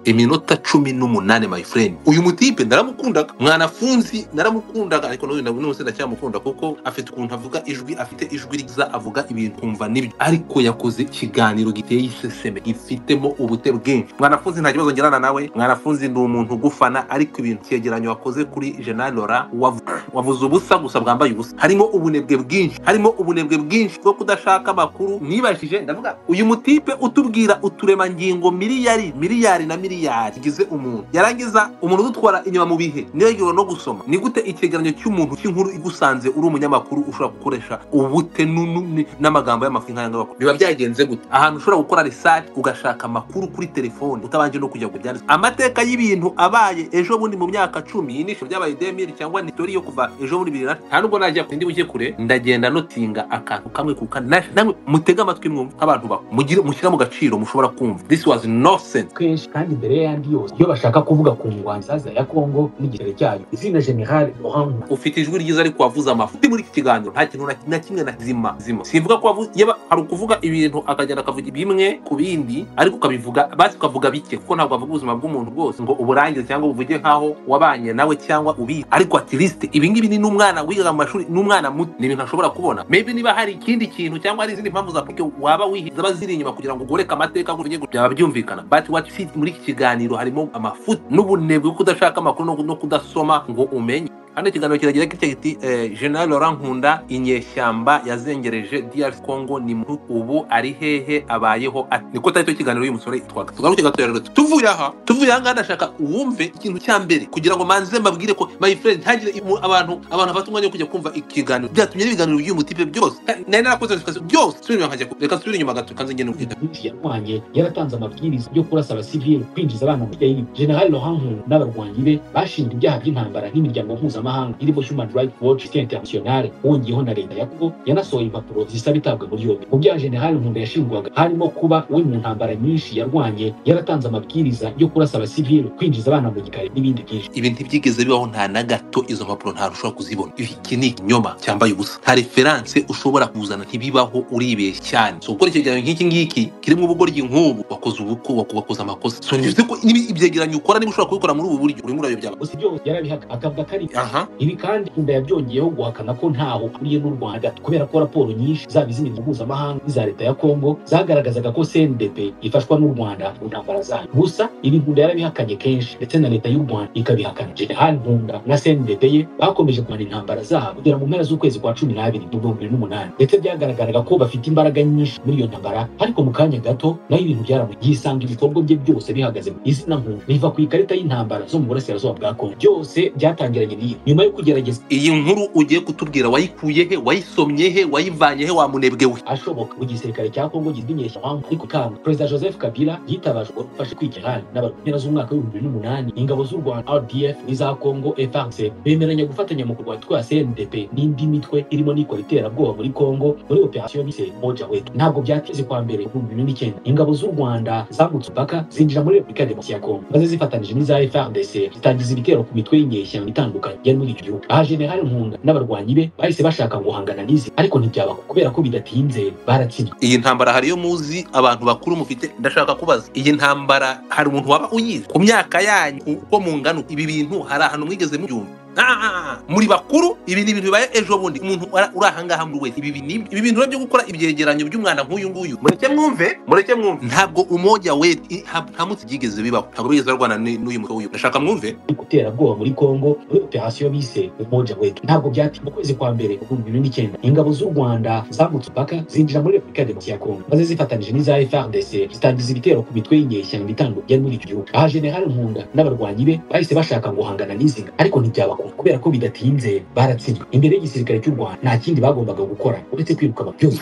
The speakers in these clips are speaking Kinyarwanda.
iminota cumi n'umunani my friend uyu mutipe naramukundaga mwanafunzi naramukundaga ariko n'uyu na- n'ubu ndacyamukunda kuko afite ukuntu avuga ijwi afite ijwi ryiza avuga ibintu kumva nibyo ariko yakoze ikiganiro giteye iseseme gifitemo ubute bwinshi mwanafunzi nta kibazo ngirana nawe mwanafunzi ni umuntu ugufana ariko ibintu cyegeranyo wakoze kuri jenali lora wavu- wavuze ubusa gusa bwambaye ubusa harimo ubunebwe bwinshi harimo ubunebwe bwinshi bwo kudashaka amakuru nibajije ndavuga uyu mutipe utubwira uturemangingo miliyari miliyari na miliyari igize umuntu yarangiza umuntu udutwara inyuma mu bihe nibagirwa no gusoma ni gute icyegeranyo cy'umuntu cy'inkuru igusanze uri umunyamakuru ushobora gukoresha ubute nu- nu- n'amagambo y'amafi nk'ayangaba biba byagenze gute ahantu ushobora gukora research ugashaka amakuru kuri telefone utabanje no kujya kubyandika amateka y'ibintu abaye ejo bundi mu myaka cumi iyi ni ishusho byabaye demiri cyangwa nitori yo kuva ejo bundi bibiri na nta nubwo najya ku ndi buke kure ndagenda notinga akantu kamwe ku kandi namwe mutege amatwi mwumva nk'abantu bawe mugire mushyira mu gaciro mushobora kumva this was no sense kenshi kandi imbere y'ayandi yose iyo bashaka kuvuga ku ngwanzaza ya kongo n'igisere cyayo izina general orange ufite ijwi ryiza ariko wavuze amafu Ndi muri iki kiganiro nta kintu na- na kimwe na zima zima simvuga ko wavuze yaba hari ukuvuga ibintu akagenda akavuga bimwe ku bindi ariko ukabivuga basi ukavuga bike kuko ntabwo wavuga ubuzima bw'umuntu bwose ngo uburangize cyangwa uvuge nk'aho wabanye nawe cyangwa ubizi ariko at least ibi ngibi ni n'umwana wigaga mu mashuri n'umwana muto ni ibintu ashobora kubona maybe niba hari ikindi kintu cyangwa hari izindi mpamvu za pike waba wihi zaba ziri inyuma kugira ngo ugoreke amateka ngo uvuge ngo byaba byumvikana but what you see muri iki kiganiro harimo amafuti n'ubunebwe bwo kudashaka amakuru no- no kudasoma ngo umenye hano ikiganiro kiragira gutya giti eh, general laurent nkunda inyeshyamba yazengereje drc congo ni mu ubu ari hehe abayeho ate niko tari cyo kiganiro uyu musore yitwaga tugaruke gato rero tuvuye aha tuvuye aha ngaha ndashaka uwumve ikintu cya mbere kugira ngo manze mbabwire ko my friend ntagire imu- abantu abantu bafite umwanya wo kujya kumva ikiganiro byatumye n'ibiganiro by'uyu mutipe byose nari narakoze notification byose nsubire inyuma nkajya ku- reka nsubire inyuma gato kanze ngende perezida Bush yarwanye yaratanze amabwiriza yo kurasa abasivili kwinjiza abana mu gihirwe general Lohanku n'abarwanyi be bashinjwa ibyaha by'intambara n'imiryango mpuzamahanga irimo human rights watch Amnesty international wongeyeho na leta ya congo yanasohoye impapuro zisaba itabwa muri yombi mu byaha general nkunda yashinjwaga harimo kuba we mu ntambara nyinshi yarwanye yaratanze amabwiriza yo kurasa abasivili kwinjiza abana mu gikari n'ibindi byinshi ibi ntibyigeze bibaho nta na gato izo mpapuro nta ushobora kuzibona iki ni ikinyoma cyambaye ubusa nta referanse ushobora kuzana ntibibaho uribeshya cyane so gukora icyegeranyo nk'iki ngiki kirimo ubugoryi nk'ubu wakoze ubuko wako- wakoze amakosa so bivuze ko n'ibi- ibyegeranyo ukora niba ushobora kubikora muri ubu buryo urimo urabibyaba gusa byose yarabihaka akavuga ko ari aha Ibi kandi Nkunda yabyongeyeho guhakana ko ntaho ahuriye n'u Rwanda kubera ko raporo nyinshi zaba iz'imiryango mpuzamahanga n'iza leta ya Kongo zagaragazaga ko CNDP ifashwa n'u Rwanda mu ntambara zayo gusa ibi Nkunda yarabihakanye kenshi ndetse na leta y'u Rwanda ikabihakana General Nkunda na CNDP ye bakomeje kurwana intambara zabo kugera mu mpera z'ukwezi kwa cumi n'abiri mu bihumbi bibiri n'umunani ndetse byagaragaraga ko bafite imbaraga nyinshi muri iyo ntambara ariko mu kanya gato nayo ibintu byaramu yisanga ibikorwa bye byose bihagaze mu izina Nkunda riva ku ikarita y'intambara zo mu burasirazuba bwa Kongo byose byatangiranye n'iyi nyuma yo kugerageza iyi nkuru ugiye kutubwira wayikuye he wayisomye he wayivanye he wamunebwe we ashoboka mu gisirikare cya kongo gizwi inyeshyamba ariko kanga perezida joseph kabila yitabaje ubwo gufasha kwigira n'abantu mpera z'umwaka w'ibihumbi bibiri n'umunani ingabo z'u rwanda rdf n'iza kongo frc bemeranya gufatanya mu kurwanya twa cndp n'indi mitwe irimo n'ikora iterabwoba muri kongo muri operasiyo bise moja wetu ntabwo byateze kwa mbere ibihumbi bibiri n'icyenda ingabo z'u rwanda zambutse umupaka zinjira muri repubulika ya demokarasi ya kongo maze zifatanyije n'iza frdc zitangiza ibitero ku mitwe y'inyeshyamba itandukanye yari muri icyo gihugu aha generali nkunda n'abarwanyi be bahise bashaka guhangana n'izi ariko ntibyaba kubera ko bidatinze baratsinzwe iyi ntambara hariyo muzi abantu bakuru mufite ndashaka kubaza iyi ntambara hari umuntu waba uyizi ku myaka yanyu uko mungana ibi bintu hari ahantu mwigeze mubyumva Ah, ah, ah. muri bakuru ibi ni ibintu bibaye ejo bundi umuntu ara- uri ahangaha muri wese ibi ni- ibi bintu rero byo gukora ibyegeranyo by'umwana nk'uyu nguyu mureke mwumve mureke mwumve ntabwo umoja we i- nta nta munsi byigeze bibaho ntabwo bigeze barwana n- n'uyu mutwe w'uyu ndashaka mwumve iterabwoba muri Kongo muri operasiyo bise umoja wetu ntabwo byatinze mu kwezi kwa mbere mu bihumbi bibiri n'icyenda ingabo z'u Rwanda zambutse umupaka zinjira muri Repubulika ya Demokarasi ya Kongo maze zifatanyije n'iza FRDC zitangiza ibitero ku mitwe y'inyeshyamba itandukanye yari muri icyo gihugu aha General Nkunda n'abarwanyi be bahise bashaka guhangana n'izinga ariko ntibyabakunda kubera ko bidatinze baratsinzwe imbere y'igisirikare cy'u Rwanda nta kindi bagombaga gukora uretse kwiruka byose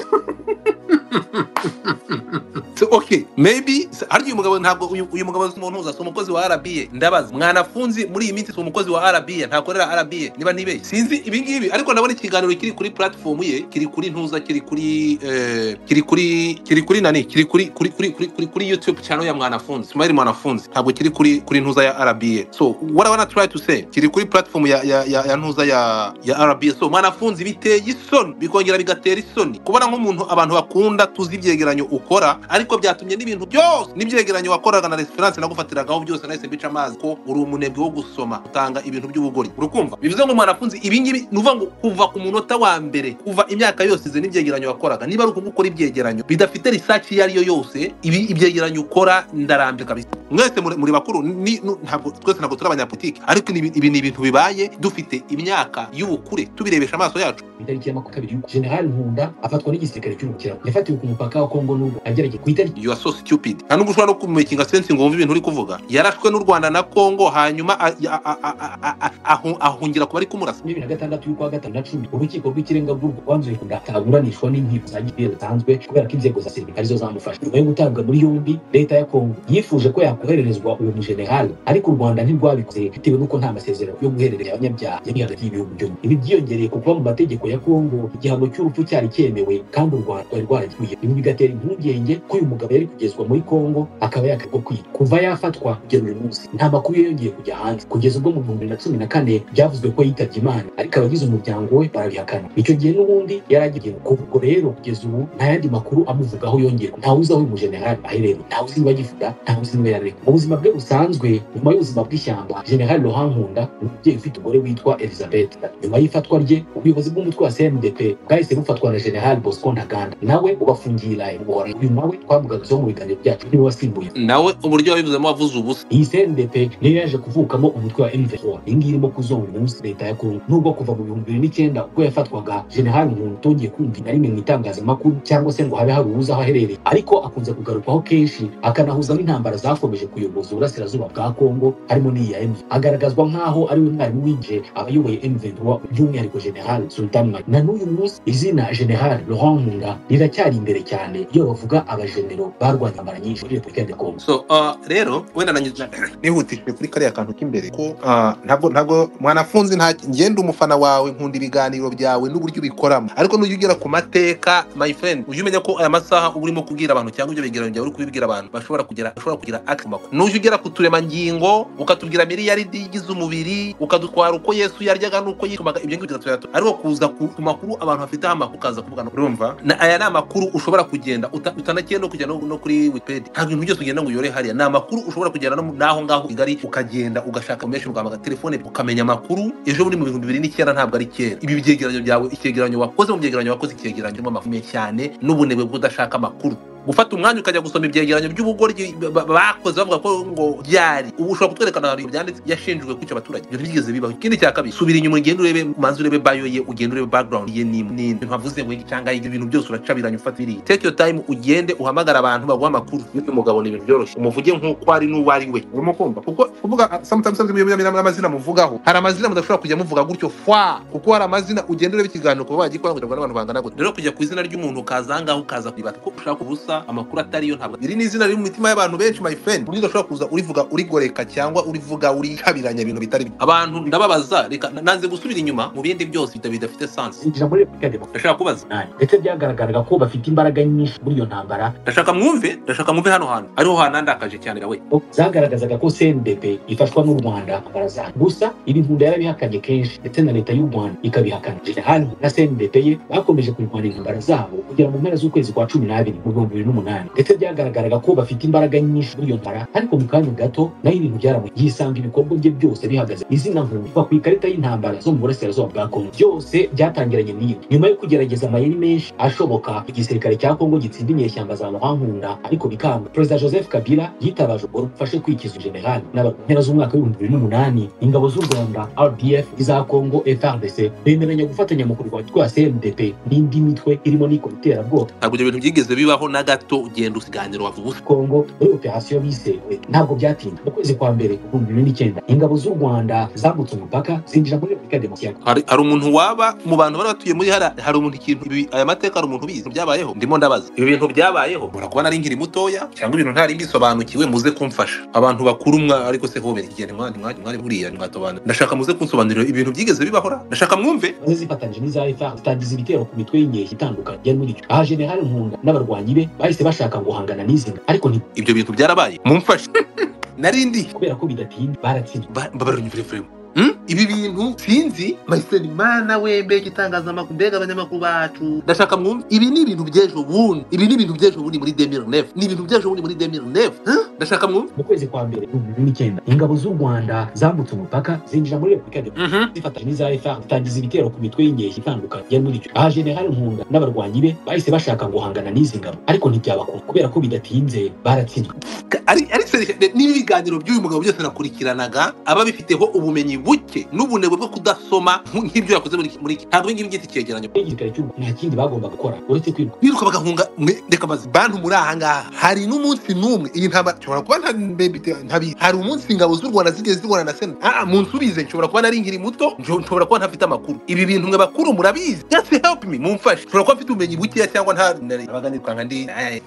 So, okay maybe se- harya uyu mugabo ntabwo uyu uyu mugabo si umuntu uza si umukozi wa RBA ndabaza mwanafunzi muri iyi minsi si umukozi wa RBA ntakorera RBA niba nibeshye sinzi ibi ngibi ariko ndabona ikiganiro kiri kuri platform ye kiri kuri ntuza kiri kuri eh, kiri kuri kiri kuri nani kiri kuri kuri kuri kuri kuri, kuri YouTube channel ya mwanafunzi Ismail mwanafunzi ntabwo kiri kuri kuri ntuza ya RBA so what i wanna try to say kiri kuri platform ya ya ya, ya ntuza ya ya RBA so mwanafunzi biteye isoni bikongera bigatera isoni kubona nk'umuntu abantu bakunda gatandatu z'ibyegeranyo ukora ariko byatumye n'ibintu byose n'ibyegeranyo wakoraga na resiferanse nagufatiragaho byose nahise bica amazi ko uri umunebwe wo gusoma utanga ibintu by'ubugori urukumva bivuze ngo mwanafunzi ibi ngibi ni ukuvuga ngo kuva ku munota wa mbere kuva imyaka yose izi n'ibyegeranyo wakoraga niba ari ukubukora ibyegeranyo bidafite risaci iyo ariyo yose ibi ibyegeranyo ukora ndarambye kabisa mwese muri muri bakuru ni- nu- ntabwo twese ntabwo turi abanyapolitiki ariko ni ibi- ibi ni ibintu bibaye dufite imyaka y'ubukure tubirebesha amaso yacu ku itariki ya makumyabiri y'uku generali nkunda afatwa n'igisirikare cy'umukira yafatiwe ku mupaka wa kongo n'ubu agerageza ku itariki you are so stupid nta n'ubwo ushobora no kumekinga sensi ngo wumve ibintu uri kuvuga yarashwe n'u rwanda na kongo hanyuma a- a- a- a- a- a- ahu- ahungira ku bari kumurasa makumyabiri na gatandatu y'ukwa gatanu na cumi urukiko rw'ikirenga rw'urwo rwanzuye kunda ataburanishwa n'inkiko za gitera zitanzwe kubera ko inzego za serivisi arizo zamufasha nyuma yo gutabwa muri yombi leta ya kongo yifuje ko yakohererezwa uwo mujenerali ariko u rwanda ntirwabikoze bitewe n'uko nta masezerano yo guherereza abanyabyaha yari hagati y'ibihugu byombi ibi byiyongereye ku kuba mu mategeko ya kongo igihano cy'urupfu cyari cyemewe kandi u rwanda rwari rwaragikwiye ibi bigatera impungenge ko uyu mugabo yari kugezwa muri kongo akaba yakarwa kwicwa kuva yafatwa kugera uyu munsi nta makuru yongeye kujya hanze kugeza ubwo mu bihumbi bibiri na cumi na kane byavuzwe ko yitabye imana ariko abagize umuryango we barabihakana icyo gihe n'ubundi yari agiye kuva ubwo rero kugeza ubu nta yandi makuru amuvugaho yongeye ntawe uzi aho uyu mujenerali aherereye ntawe uzi niba agivuga ntawe uzi niba yarareka mu buzima bwe busanzwe nyuma y'ubuzima bw'ishyamba jenerali Laurent nkunda ni umubyeyi ufite umugore witwa elizabeth nyuma y'ifatwa rye ubuyobozi bw'umutwe wa cmdp bwahise bufatwa na jenerali bosco ntaganda nawe ubafungiye i buhora uyu nawe twamugarutseho mu biganiro byacu niwe wasimbuye nawe uburyo wabivuzemo wavuze ubusa iyi cndp niyo yaje kuvukamo umutwe wa mv4 iyi ngiyi irimo kuzonga umunsi leta ya kongo nubwo kuva mu bihumbi bibiri n'icyenda ubwo yafatwaga generali umuntu utongeye kumva na rimwe mu itangazamakuru cyangwa se ngo habe hari uwuzi aho aherereye ariko akunze kugarukwaho kenshi akanahuza n'intambara zakomeje kuyoboza uburasirazuba bwa kongo harimo n'iyi ya mv agaragazwa nk'aho ari we mwarimu w'inje abayoboye mv4 by'umwihariko generali sultan Makenga. na n'uyu munsi izina generali laurent nkunda riracyari imbere cyane iyo bavuga abajenero barwanya intambara nyinshi muri repubulika ya kongo so uh, rero wenda nanjye nihutishije kuri kariya kantu k'imbere ko uh, ntabwo ntabwo mwanafunzi nta ngenda umufana wawe nkunda ibiganiro byawe n'uburyo ubikoramo ariko nujya ugera ku mateka my friend ujye umenya ko aya masaha uba urimo kubwira abantu cyangwa ibyo bigereranyo byawe uri kubibwira abantu bashobora kugera bashobora kugira access ku makuru nujya ugera ku turemangingo ukatubwira miliyaridi igize umubiri ukadutwara uko yesu yaryaga n'uko yitumaga ibyo ngibyo bigatubwira tuti, ariko kuza ku ku makuru abantu bafiteho amakuru ukaza kuvuga no- urumva na aya ni amakuru ushobora kugenda uta- utanagiye no kujya no no kuri wikipedia ntabwo ibintu byose ugenda ngo uyore hariya ni amakuru ushobora kugenda no mu- n'aho ngaho i kigali ukagenda ugashaka menshi ugahamagara telefone ukamenya amakuru ejo buri mu bihumbi bibiri n'icyenda ntabwo ari kera ibi byegeranyo byawe icyegeranyo wakoze mu byegeranyo wakoze icyegeranyo kirimo amafume cyane n'ubunebwe bw'udashaka amakuru gufata umwanya ukajya gusoma ibyegeranyo by'ubugoryi ba- ba- bakoze bavuga ko ngo byari ubu ushobora kutwerekana ahantu ibintu byanditse yashinjwe kwica abaturage ibyo ntibigeze bibaho ikindi cya kabiri subira inyuma ugenda urebe manza urebe bayo ye ugenda urebe background ye nimwe ni ibintu avuze ngo iki cyangwa ibyo bintu byose uracabiranye ufata biriya take your time ugende uhamagara abantu baguha amakuru y'uyu mugabo ni ibintu byoroshye umuvuge nk'uko ari n'uwo ari we urimo kumva kuko kuvuga ah, sometimes sometimes iyo mubona amazina muvugaho hari amazina mudashobora kujya muvuga gutyo fwa kuko hari amazina ugenda ureba ikiganiro kuba wagikora kugira ngo n'abantu bangana gutya rero kujya ku izina ry'umuntu ukaza aha ngaha ukaza kuribata ko ushaka ubusa amakuru atari yo ntabwo iri ni izina riri mu mitima y'abantu benshi my friend uburyo udashobora kuza urivuga urigoreka cyangwa urivuga urikabiranya ibintu bitari byo abantu ndababaza reka na- nanze gusubira inyuma mu bindi byose bita- bidafite sansi zinjira muri repubulika ya demokarasi ndashaka kubaza umunani ndetse byagaragaraga ko bafite imbaraga nyinshi muri iyo ntambara ndashaka mwumve ndashaka mwumve hano hantu ariho hanandakaje cyane nawe ko zagaragazaga ko cndp ifashwa n'u rwanda barazaha gusa ibi nkunda yarabihakanye kenshi ndetse na leta y'u rwanda ikabihakana jenerali na cndp ye bakomeje kurwanya intambara zabo kugera mu mpera z'ukwezi kwa cumi n'abiri mu bihumbi bibiri n'umunani ndetse byagaragaraga ko bafite imbaraga nyinshi muri iyo ntambara ariko mu kanya gato nayo ibintu byaramuye yisanga ibikorwa bye byose bihagaze izina nkunda kuva ku ikarita y'intambara zo mu burasirazuba bwa kongo byose byatangiranye n'iyi nyuma yo kugerageza amayeri menshi ashoboka igisirikare cya kongo gitsinda inyeshyamba za muhankunda ariko bikanga perezida joseph kabila yitabaje ubwo rufashe kwikiza generali n'aba- mu mpera z'umwaka w'ibihumbi bibiri n'umunani ingabo z'u rwanda rdf iza kongo frdc bemeranya gufatanya mu kurwanya rwa cmdp n'indi mitwe irimo n'ikoiterabwoba ntabwo ibyo bintu byigeze bibaho na gato ugenda usiganira wavuga ubusa kongo muri operasiyo bisewe ntabwo byatinda mu kwezi kwa mbere ibihumbi bibiri n'icyenda ingabo z'u rwanda zambutse umupaka zinjira muri repubulika ya demokarasi ya kongo hari hari umuntu waba mu bantu bari batuye muri hariya hari umuntu ikintu ibi aya mateka hari umuntu ubizi byabayeho ndimo ndabaza ibi bintu byabayeho mura kuba nari nkiri mutoya cyangwa ibintu ntari mbisobanukiwe muze kumfasha abantu bakuru mwa ariko se hobe igihe mwari mwari mwari buriya mwatobanura ndashaka muze kunsobanurira ibintu byigeze bibahora ndashaka mwumve maze zifatanyije n'iza FARDC zitangiza ibitero ku mitwe y'inkeshyi itandukanye yari muri icyo aha generali nkunda n'abarwanyi be bahise bashaka guhangana n'izi ngabo ariko nti- ibyo bintu byarabaye mumfashe narindi kubera ko bidatinda baratsinzwe barunyumvire ibi bintu sinzi mayiseri mana we mbega itangazamakuru mbega abanyamakuru bacu ndashaka mwumve ibi ni ibintu by'ejo bundi ibi ni ibintu by'ejo bundi muri demiri nefu ni ibintu by'ejo bundi muri demiri nefu ndashaka mwumve mu kwezi kwa mbere ibihumbi bibiri n'icyenda ingabo z'u rwanda zambutse umupaka zinjira muri repubulika de zifatanyije n'iza fr zitangiza ibitero ku mitwe y'inyeshyi itandukanye yari muri icyo aha general nkunda n'abarwanyi be bahise bashaka guhangana n'izi ngabo ariko ntibyabakunda kubera ko bidatinze baratsinzwe Ka- ari ari seriye n'ibiganiro by'uyu mugabo byose nakurikiranaga aba bifiteho ubumenyi buke n'ubunebwe bwo kudasoma nk'ibyo yakoze muri iki- muri iki ntabwo ibi ngibi byitwa icyegeranyo n'igisirikare cy'u Rwanda nta kindi bagomba gukora uretse kwiruka biruka bagahunga mwe reka maze bantu muri aha ngaha hari n'umunsi n'umwe iyi ntambara nshobora kuba nta- mbe- bite- ntabizi hari umunsi ingabo z'u rwanda zigeze zirwana na sena ah ah, munsubize nshobora kuba nari nkiri muto njo- nshobora kuba ntafite amakuru ibi bintu mwe bakuru murabizi just help me mumfashe nshobora kuba mfite ubumenyi bukeya cyangwa nta nari- nabaga nitwanga ndi eh,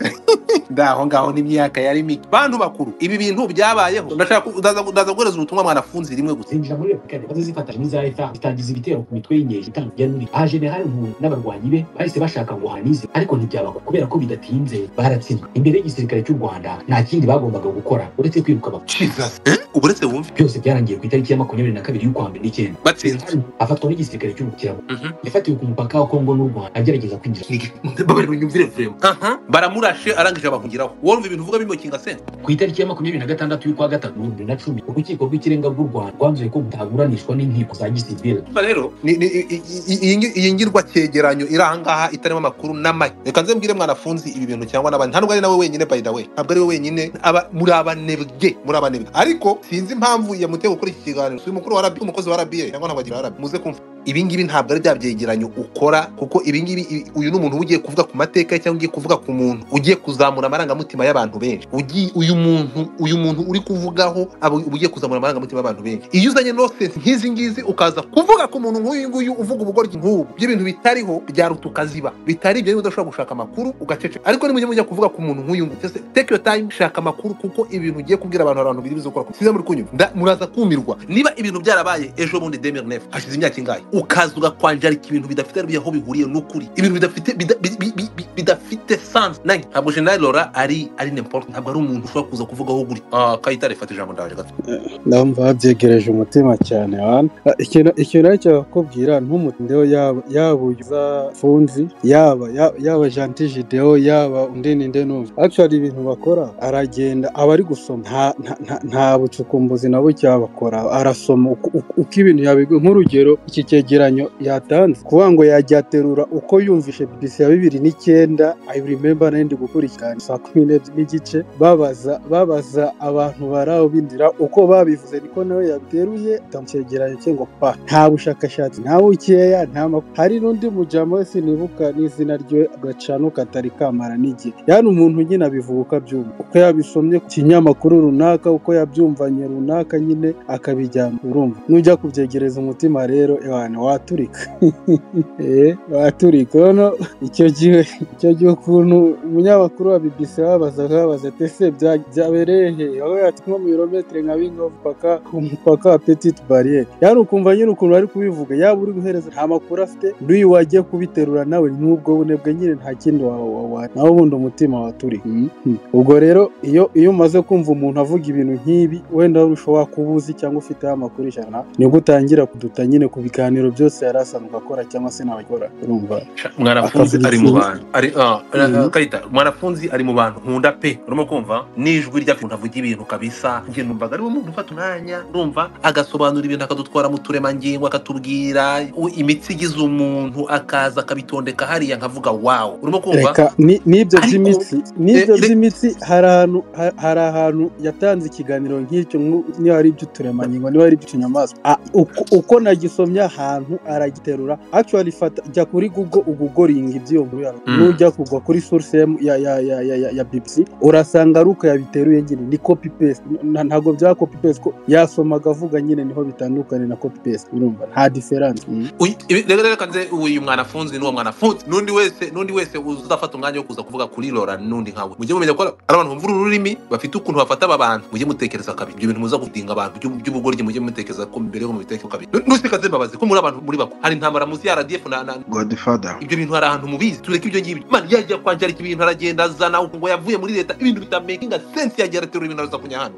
ndaho ngaho n'imyaka yari mike bantu bakuru ibi bintu byabayeho ndashaka ku- ndaza ndaza guhereza ubutumwa mwanafunzi rimwe gusa zinjira muri repubulika de maze zifatanyije n'iza fr zitangiza ibitero ku mitwe y'inyeshyi itandukanye yari muri aha general nkunda n'abarwanyi be bahise bashaka guhana n'izi ariko ntibyabakunda kubera ko bidatinze baratsinzwe imbere y'igisirikare cy'u rwanda nta kindi bagombaga gukora uretse kwiruka bakora Jesus. Eh? ubu uretse wumve byose byarangiye ku itariki ya makumyabiri na kabiri y'ukwa mbere n'icyenda batsinze afatwa n'igisirikare cy'umukirabo Mhm. yafatiwe ku mupaka wa kongo n'u rwanda agerageza kwinjira babaribanyumvire vrema aha baramurashe arangije abahungiraho wumva ibintu uvuga bimokinga sena ku itariki ya makumyabiri na gatandatu y'ukwa gatatu ibihumbi bibiri na cumi urukiko rw'ikirenga rw'u rwanda rwanzuye ko butaburanishwa n'inkiko za gisivile Urumva rero ni- ni- i- i- i- iyi ngi- iyi ngirwa cyegeranyo iri ahangaha itarimo amakuru n'amake reka nze mbwire mwanafunzi ibi bintu cyangwa n'abandi ntabwo ari nawe wenyine by the way ntabwo ari we wenyine aba muri abanebwe muri abanebwe ariko sinzi impamvu yamuteye gukora iki kiganiro si umukuru wa rabi umukozi wa rabi cyangwa ntabwo agira rabi muze kumva ibi ngibi ntabwo ari bya byegeranyo ukora kuko ibi ngibi i- uyu ni umuntu uba ugiye kuvuga ku mateka ye cyangwa ugiye kuvuga ku muntu ugiye kuzamura amarangamutima y'abantu benshi Ugiye- uyu muntu uyu muntu uri kuvugaho aba ugiye kuzamura amarangamutima y'abantu benshi iyo uzanye nonsense nk'izi ngizi ukaza kuvuga ku muntu nk'uyu nguyu uvuga ubugoryi nk'ubu ibyo bintu bitariho byaruta ukaziba bitari ibyo niba udashobora gushaka amakuru ugaceceka ariko nimujye mujya kuvuga ku muntu nk'uyu nguyu Just take your time shaka amakuru kuko ibintu ugiye kubwira abantu hari abantu biri buze gukora sinzi muri kunyumva Nda- muraza kumirwa niba ibintu byarabaye ejo bundi demir nef hashize imyaka ingahe ukaza ugakwanjarika ibintu bidafite aho bihuriye n'ukuri ibintu bidafite bida- bi- bi- bi- bi- bidafite sans nange ntabwo general lora ari ari n'importe ntabwo ari umuntu ushobora kuza kuvugaho guri Ah, kayitare fata ijambo ndaje gato ndumva wabyegereje umutima cyane wana Ah, ikintu ikintu aricyo bakubwira ntumutindeho yaba yaba uza funzi yaba ya- yaba janti jidewo yaba undi ninde numva actually ibintu bakora aragenda aba ari gusoma nta nta- nta- nta bucukumbuzi na buke bakora arasoma uko uko- uko ibintu yabigwa nk'urugero iki cyegeranyo yatanze kuvuga ngo yajya aterura uko yumvishe bisi ya bibiri n'icyenda i remember n'indi gukurikirana saa kumi n'ebyiri n'igice babaza babaza abantu baraho bindira uko babivuze niko nawe yateruye ndamucyegeranyo cye ngo pa nta bushakashatsi nta bukeya nta makuru hari n'undi mujyamo we sinibuka n'izina rye gacano katari kamara n'igihe yani umuntu nyine abivuga byumva uko yabisomye ku kinyamakuru runaka uko yabyumvanye runaka nyine akabijyana urumva nujya kubyegereza umutima rero ewana waturika Eh, waturika noneho icyo gihe icyo gihe ukuntu umunyamakuru wa BBC babazaga babaza ati ese bya- byabereye he aho yati nko mu birometero nka bingo umupaka ku mupaka wa petite barriere yari ukumva nyine ukuntu bari kubivuga yaba uri guhereza nta makuru afite n'uyu wajya kubiterura nawe n'ubwo bunebwe nyine nta kindi wawe nawe ubundi umutima waturi ubwo rero iyo iyo umaze kumva umuntu avuga ibintu nk'ibi wenda wari ushobora kuba uzi cyangwa ufiteho amakuru ijana nibwo utangira kuduta nyine ku biganiro byose yari asanzwe akora cyangwa se nabakora urumva mwanafunzi Akavuga ari mu iki? bantu ari ah, Mhm. kayita mwanafunzi ari mu bantu nkunda pe urimo kumva n'ijwi rya umuntu avuga ibintu kabisa njye numvaga ari umuntu ufata umwanya urumva agasobanura ibintu akadutwara mu turemangingo akatubwira u- imitsi igize umuntu akaza akabitondeka hariya nkavuga wawu urimo kumva reka ni- n'ibyo Ariko- by'imitsi n'ibyo Eh, re- by'imitsi hari ahantu ha- hari ahantu yatanze ikiganiro nk'icyo nku- niba ari iby'uturemangingo niba ari iby'utunyamaswa Ah, uko- uko nagisomye ahantu aragiterura actually fata jya kuri google ugugoringa iby'iyo nkuru yawe Mm. nujya kugwa kuri source ya ya ya ya, ya, ya, ya BBC urasanga ari uko yabiteruye nyine ni copy paste Nta- ntabwo bya copy paste ko yasomaga avuga nyine niho bitandukanye na copy paste urumva nta difference Mm. Uyu- ibi- rero reka nze uyu mwanafunzi n'uwo mwanafunzi n'undi wese n'undi wese uzafata umwanya wo kuza kuvuga kuri lora n'undi nkawe mujye mumenya ko ari abantu bumva uru rurimi bafite ukuntu bafata aba bantu mujye mutekereza kabiri ibyo bintu muza gudinga abantu by'u- by'ubugoryi mujye mutekereza ko mbere yo mubitekeho kabiri Nu- nusikaze mbabazi ko muri abantu muri bako hari intambara muzi ya radf na na- godfather ibyo bintu hari ahantu mubizi tureke ibyo ngibyo man yajya kwanjarika ibintu aragenda azana ngo yavuye muri leta ibintu bitamakinga sense yagira aterura ibintu araza kunya hano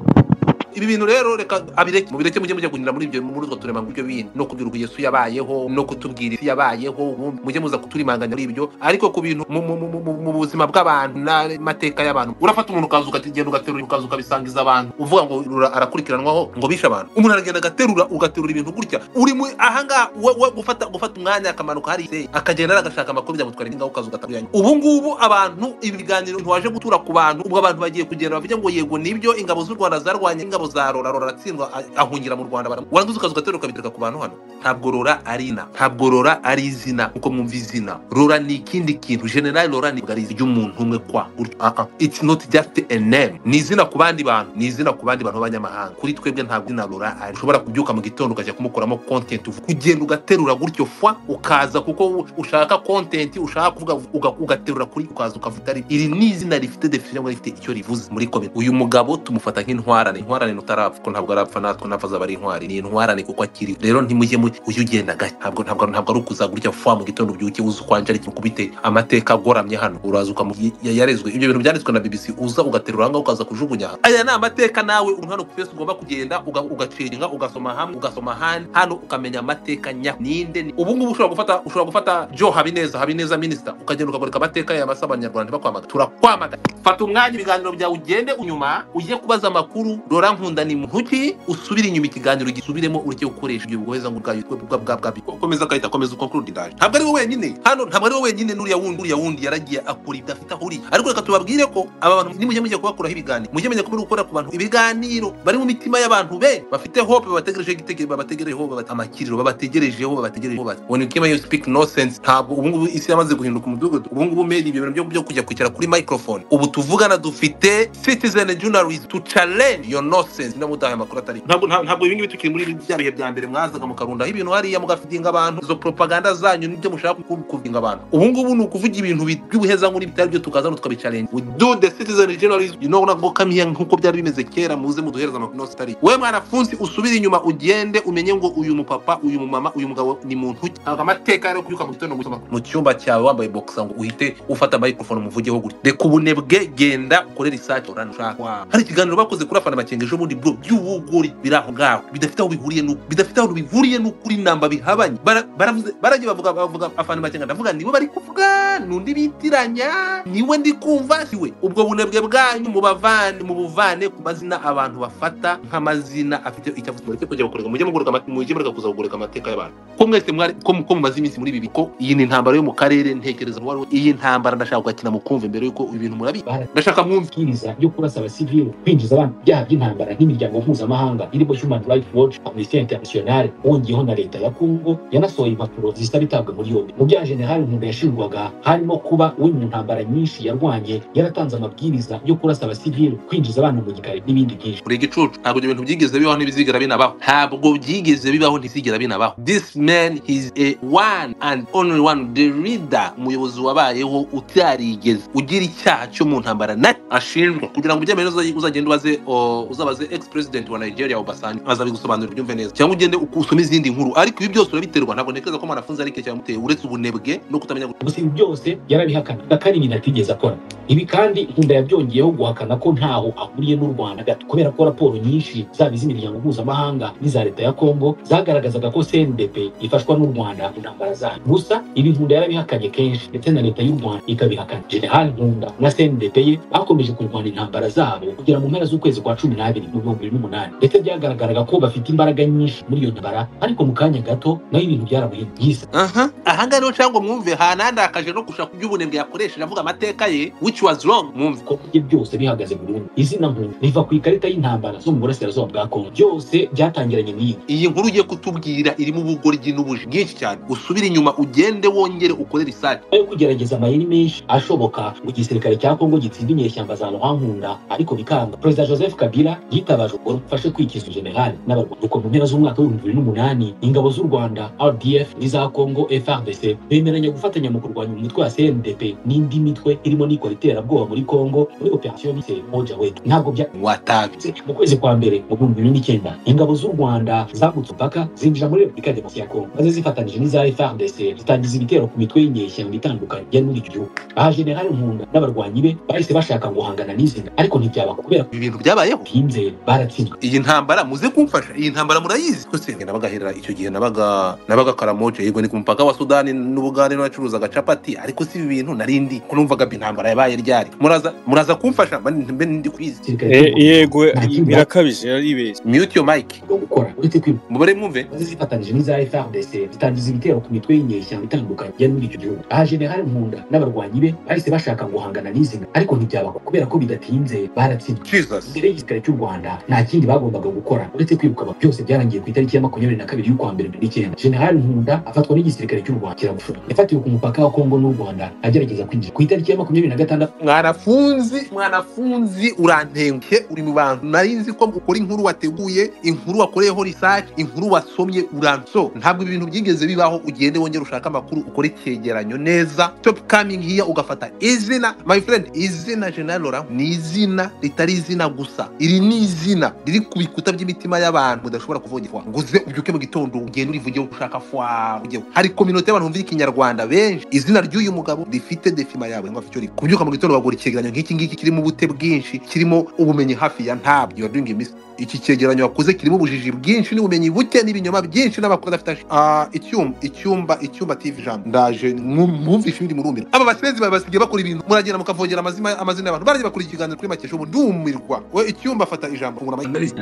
ibi bintu rero reka abireke mubireke mujye mujya kunyura muri ibyo muri utwo turemanguryo bindi no kubwirwa yesu yabayeho no kutubwira isi yabayeho ubundi mujye muza kuturimanganya muri ibyo ariko ku bintu mu- mu- mu- mu- mu buzima bw'abantu n'amateka y'abantu urafata umuntu ukaza ukagenda ugaterura ukaza ukabisangiza abantu uvuga ngo rura- arakurikiranwaho ngo bishe abantu umuntu aragenda agaterura ugaterura ibintu gutya uri muri ahangaha we- we gufata gufata umwanya akamanuka hari se akagenda agashaka amakuru byamutwara ibingaho ukaza ugatuyanya ubu ngubu abantu ibiganiro ntiwaje gutura ku bantu ubwo abantu bagiye kugenda bavuga ngo yego nibyo ingabo z'u rwanda zarwanye ingabo za rora rora aratsindwa a- ahungira mu rwanda baramu- warangiza ukaza ugaterura ukabitereka ku bantu hano ntabwo rora ari ina ntabwo rora ari izina kuko mwumva izina rora ni ikindi kintu general rora ntabwo ari izina ry'umuntu umwe kwa gutyo. Ah, ah. it's not just a name ni izina ku bandi bantu ni izina ku bandi bantu b'abanyamahanga kuri twebwe ntabwo izina rora ari ushobora kubyuka mu gitondo ukajya kumukuramo content uvuga. kugenda ugaterura gutyo fwa ukaza kuko u- ushaka content ushaka kuvuga uga- ugaterura kuri ukaza ukavuga ari iri ni izina rifite definition cyangwa rifite icyo rivuze muri komite uyu mugabo tumufata nk'intwarane intwarane ntutarapfa kuko ntabwo arapfa natwe ntapfa azaba ari intwari ni intwarane kuko akiri rero ntimujye mu- ujye ugenda gake ntabwo ntabwo ntabwo ari ukuza gutya fwa mu gitondo ubyuke uza ukwanje ari kubite amateka agoramye hano uraza ukamu ya- yarezwe ibyo bintu byanditswe na bbc uza ugaterura ahangaha ukaza kujugunya hano aya ni amateka nawe umuntu hano ku fesi ugomba kugenda uga- ugacenga ugasoma hamwe ugasoma ahandi hano ukamenya amateka nya ninde ni- ubu ngubu ushobora gufata ushobora gufata jo habineza habineza minisita ukagenda ukagoreka amateka ya masaba abanyarwanda bakwamaga turakwamaga fata umwanya ibiganiro byawe ugende unyuma ujye kubaza amakuru rora nkunda ni muntu ki usubire inyuma ikiganiro gisubiremo ureke gukoresha ibyo bugoheza ngo bwayo bwa bwa bwa bwa komeza akahita akomeza ukonkuru ndaje ntabwo ari we wenyine hano ntabwo ari we wenyine n'uriya wundi uriya wundi yaragiye akora ibyo afite aho uri ariko reka tubabwire ko aba bantu nimujye mujya kubakuraho ibiganiro mujye mujya kubura gukora ku bantu ibiganiro bari mu mitima y'abantu be bafite hope babategereje igitekerezo babategerejeho baba- amakiriro babategerejeho babategerejeho bati when you came you speak nonsense ntabwo ubu ngubu isi yamaze guhinduka umudugudu ubu ngubu made ibyo bintu byo- byo kujya kwicara kuri microphone ubu tuvugana dufite citizen journalist to challenge your nonsense no mudaha amakuru atari ntabwo nta- ntabwo ibingibi tukiri muri bya bihe bya mbere mwazaga mukarundaho ibintu hariya mugafidinga abantu izo propaganda zanyu nibyo mushaka ku- kuvinga abantu ubu ngubu ni ukuvuga ibintu bi- by'ubuhezankuru bitari byo tukaza no tukabicalenga we do the citizen journalism you know nabwo kamiya nk'uko byari bimeze kera muze muduhereze amakuru yose atari we mwanafunzi usubire inyuma ugende umenye ngo uyu mupapa uyu mumama uyu mugabo ni muntu ki ntabwo amateka yo kubyuka mu gitondo gusoma mu cyumba cyawe wambaye boxa ngo uhite ufata microphone umuvugeho gutya reka ubunebwe genda ukore research urane ushaka Wow. hari ikiganiro bakoze kuri afana makenga ejo bundi bro by'ubugori biri aho ngaho bidafite aho bihuriye n'uko bidafite aho bihuriye n'ukuri namba bihabanye Bara- baravuze baragiye bavuga bavuga afana makenga ndavuga nibo bari kuvuga n'undi bitiranya niwe ndi kumva siwe ubwo bunebwe bwanyu mubavane mubuvane ku mazina abantu bafata nk'amazina afite icyo avuze mureke kujya gukoreka mujye mugoreka amate- mujye mureka kuza kugoreka amateka y'abantu ko mwese mwari ko ko mumaze iminsi muri ibi ko iyi ni intambara yo mu karere ntekereza ko wari- iyi ntambara ndashaka kugakina mukumva mbere y'uko ibintu murabizi Bara- ndashaka mwumve amabwiriza yo kurasa abasivili kwinjiza abantu mu byaha by'intambara nk'imiryango mpuzamahanga irimo human rights watch amnesty international wongeyeho na leta ya kongo yanasohoye impapuro zihita bitabwa muri yombi mu byaha generali nkunda yashinjwaga harimo kuba uri mu ntambara nyinshi yarwanye yaratanze amabwiriza yo kurasa abasivili kwinjiza abana mu gikari n'ibindi byinshi buri gicucu ntabwo ibyo bintu byigeze bibaho ntibizigera binabaho ntabwo byigeze bibaho ntibizigera binabaho this man is a one and only one the leader umuyobozi wabayeho utarigeze ugira icyaha cyo mu ntambara na ashinjwa kugira ngo ubyemere uza- uzagende ubaze o, uzabaze ex president wa nigeria obasanjo azabigusobanurira ubyumve neza cyangwa ugende usome izindi nkuru ariko ibi byose urabiterwa ntabwo ntekereza ko mwanafunzi ari ikintu cyamuteye uretse ubunebwe no kutamenya gusa ibi byose yarabihakana na kari ibintu atigeze akora ibi kandi nkunda yabyongeyeho guhakana ko ntaho ahuriye n'u rwanda gato kubera ko raporo nyinshi zaba iz'imiryango mpuzamahanga n'iza leta ya kongo zagaragazaga ko cndp ifashwa n'u rwanda mu ntambara zayo gusa ibi nkunda yarabihakanye kenshi ndetse na leta y'u rwanda ikabihakana general nkunda na cndp ye bakomeje kurwana intambara zabo kugera mu mpera z'ukwezi kwa cumi n'abiri mu bihumbi bibiri n'umunani ndetse byagaragaraga ko bafite imbaraga nyinshi muri iyo ntambara ariko mu kanya gato nayo ibintu byaramuhinduye yise aha ahangaha rero cyangwa mwumve hanandakaje no gushaka iby'ubunebwe yakoresheje avuga amateka ye which was wrong mwumve ko bye byose bihagaze burundu izina nkunda riva ku ikarita y'intambara zo mu burasirazuba bwa kongo byose byatangiranye n'iyi iyi nkuru ugiye kutubwira irimo ubugoryi n'ubuji bwinshi cyane usubire inyuma ugende wongere ukore research ayo kugerageza amayeri menshi ashoboka ngo igisirikare cya kongo gitsinde inyeshyamba za ruhankunda ariko bikanga perezida joseph kabila yitabaje ubwo rufashe kwikiza generali n'abarwanyi nuko mu mpera z'umwaka w'ibihumbi bibiri n'umunani ingabo z'u rwanda rdf n'iza kongo frdc bemeranya gufatanya mu kurwanya umutwe gutwara cndp n'indi mitwe irimo n'ikora iterabwoba muri congo muri operasiyo bise moja wetu ntabwo bya watabye mu kwezi kwa mbere mu bihumbi bibiri n'icyenda ingabo z'u rwanda zambutse umupaka zinjira muri repubulika ya demokarasi ya kongo maze zifatanyije n'iza frdc zitangiza ibitero ku mitwe y'inyeshyamba itandukanye ya muri icyo gihugu aha generali nkunda n'abarwanyi be bahise bashaka guhangana n'izi ngabo ariko ntibyabakwa kubera ko ibi bintu byabayeho bitinze baratsinzwe iyi ntambara muze kumfasha iyi ntambara murayizi ko se nabaga hera icyo gihe nabaga nabaga karamoje yego ni ku mupaka wa sudani n'ubugande n'abacuruzaga capati ariko si ibi bintu narindi ko numvaga intambara yabaye ryari muraza muraza kumfasha mba ndi- mbe ndi kubizi Gisirikare E- cy'u yego Rwanda birakabije aribeshya mute your mic no gukora uretse kwiruka mubare mwumve maze zifatanyije n'iza FRDC zitangiza ibitero ku mitwe y'inyeshyamba itandukanye yari muri icyo gihugu aha generali nkunda n'abarwanyi be bahise bashaka guhangana n'izi ngabo ariko ntibyabakwa kubera ko bidatinze baratsinzwe jesus mbere y'igisirikare cy'u rwanda nta kindi bagombaga gukora uretse kwiruka aba- byose byarangiye ku itariki ya makumyabiri na kabiri y'ukwa mbere bibiri n'icyenda generali nkunda afatwa n'igisirikare cy'u rwanda kiragushura yafatiwe ku mupaka wa kongo n'u rwanda agerageza kwinjira ku itariki ya makumyabiri na gatandatu mwanafunzi mwanafunzi urantengushye uri mu bantu nari nzi ko ukora inkuru wateguye inkuru wakoreyeho research inkuru wasomye uranso ntabwo ibintu byigeze bibaho ugende wongere ushaka amakuru ukore icyegeranyo neza stop coming here ugafata izina my friend izina general Laurent ni izina ritari izina gusa iri ni izina riri ku bikuta by'imitima y'abantu udashobora kuvogerwa ngo uze ubyuke mu gitondo ugende urivugeho ushaka fwa ugeho hari kominote y'abantu bumvira ikinyarwanda benshi izina ry'uyu mugabo rifite defima yawe ngo icyo rikora kubyuka mu gitondo bagura icyegeranyo nk'iki ngiki kirimo ubute bwinshi kirimo ubumenyi hafi ya ntabyo you're doing a mistake. iki cyegeranyo wakoze kirimo ubujiji bwinshi n'ubumenyi buke n'ibinyoma byinshi n'amakuru adafite ashi- Ah, icyumba icyumba icyumba tv jambo ndaje mwu- mwumvishe ibindi murumira aba basezi bawe basigaye bakora ibintu muragenda mukavogera amazima- amazina y'abantu baragiye bakora ikiganiro kuri makesho ubu ndumirwa we icyumba afata ijambo fungura amayike.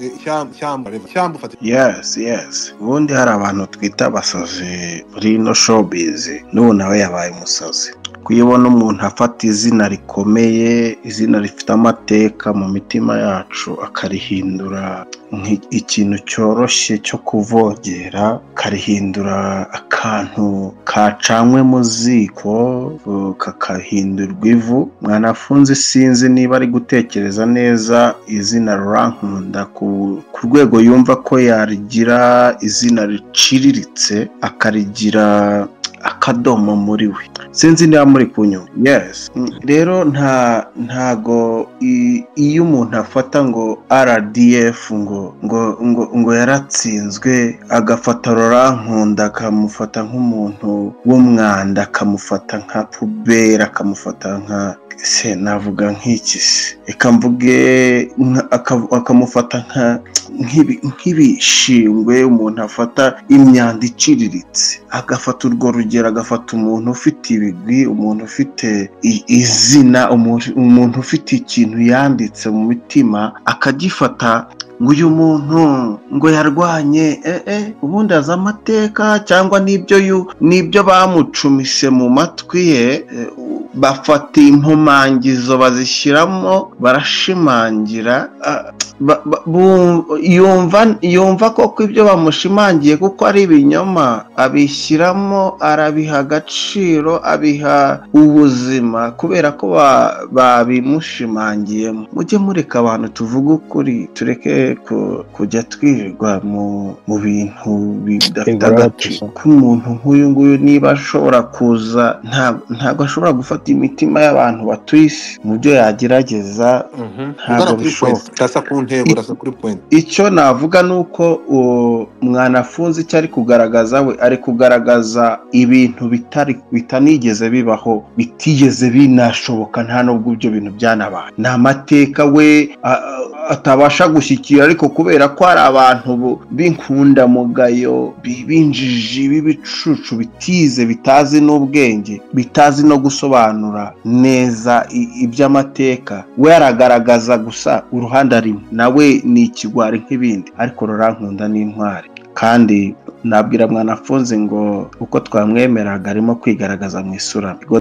Eh, Shyamba- shyamba reva. shyamba ufata yes yes ubundi hari abantu twita abasazi muri ino showbiz n'ubu nawe yabaye umusazi kuyibona umuntu afata izina rikomeye izina rifite amateka mu mitima yacu akarihindura nk- ikintu cyoroshye cyo kuvogera akarihindura akantu kacanywe mu ziko uh, kakahindurwa ivu mwanafunzi sinzi niba ari gutekereza neza izina rurankunda ku ku rwego yumva ko yarigira izina riciriritse akarigira akadomo muri we sinzi niba muri kunyuma yes Mm, rero nta ntago i- iyo umuntu afata ngo rdf ngo ngo ngo, ngo yaratsinzwe agafata rorankunda akamufata nk'umuntu w'umwanda akamufata nka pubera akamufata nka se navuga nk'iki se reka mvuge nka- aka- akamufata nka nk'ibi- nk'ibishingwe umuntu afata imyanda iciriritse agafata urwo rugero agafata umuntu ufite ibigwi umuntu ufite i- izina umu- umuntu ufite ikintu yanditse mu mitima akagifata ngo uyu muntu ngo yarwanye eh, eh, ubundi azi amateka cyangwa n'ibyo yu- n'ibyo bamucumise mu matwi ye eh, bafata impumangizo bazishyiramo barashimangira ah, ba- ba- bu- yumva yumva koko ibyo bamushimangiye kuko ari ibinyoma abishyiramo arabiha agaciro abiha ubuzima kubera ko ba- babimushimangiyemo mujye mureka abantu tuvuge ukuri tureke ku- kujya twirirwa mu mu bintu bidafite Exact. agaciro k'umuntu nk'uyu nguyu niba ashobora kuza nta- ntabwo ashobora gufata imitima y'abantu batuye isi mu byo yagerageza Ntabwo ugana kuri bishoboka. point urasa ku ntego urasa kuri point icyo navuga ni uko uwo mwanafunzi icyo ari kugaragaza we ari kugaragaza ibintu bitari bitanigeze bibaho bitigeze binashoboka nta nubwo ibyo bintu byanabaye ni amateka we a- a- atabasha gushyikira ariko kubera ko hari abantu bu- b'inkundamugayo bi- b'injiji b'ibicucu bitize bitazi n'ubwenge bitazi no gusobanura neza i- iby'amateka we aragaragaza gusa uruhande arimo nawe ni ikigwari nk'ibindi ariko rurankunda n'intwari kandi nabwira mwanafunze ngo uko twamwemeraga arimo kwigaragaza mu isura